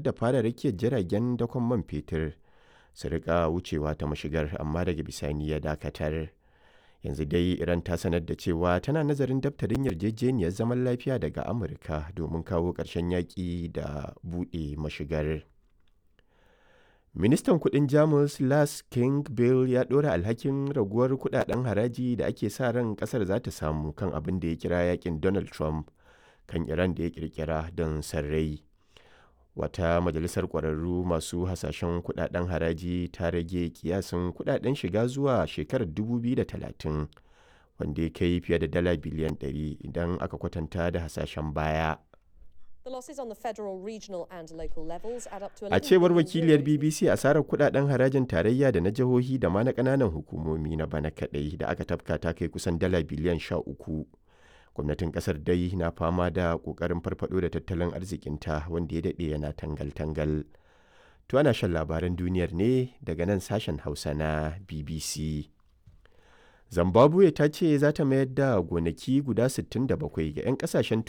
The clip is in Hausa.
da fara rakiyar jiragen dakon man fetur su rika wucewa ta mashigar amma daga bisani ya dakatar. Yanzu dai Iran ta sanar da cewa tana nazarin daftarin yarjejeniyar zaman lafiya daga Amurka domin kawo ƙarshen yaƙi da buɗe mashigar. Ministan kudin Jamus Lars Klingbeil ya ɗora alhakin raguwar kudaden haraji da ake sa ran kasar za ta samu kan abin da ya kira yakin Donald Trump kan Iran da ya kirkira don sarrai. Wata majalisar ƙwararru masu hasashen kudaden haraji ta rage kiyasin kudaden shiga zuwa shekarar 2030 wanda ya kai fiye da dala biliyan 100 idan aka kwatanta da hasashen baya. A cewar wakiliyar BBC asarar kudaden harajin tarayya da na jihohi da ma na kananan hukumomi na bana kadai da aka tafka ta kai kusan dala biliyan sha uku. Gwamnatin kasar dai na fama da kokarin farfado da tattalin arzikinta wanda ya daɗe yana tangal-tangal. To ana shan labaran duniyar ne daga nan sashen Hausa na BBC. Zimbabwe ta ce za ta mayar da gonaki guda 67 ga 'yan kasashen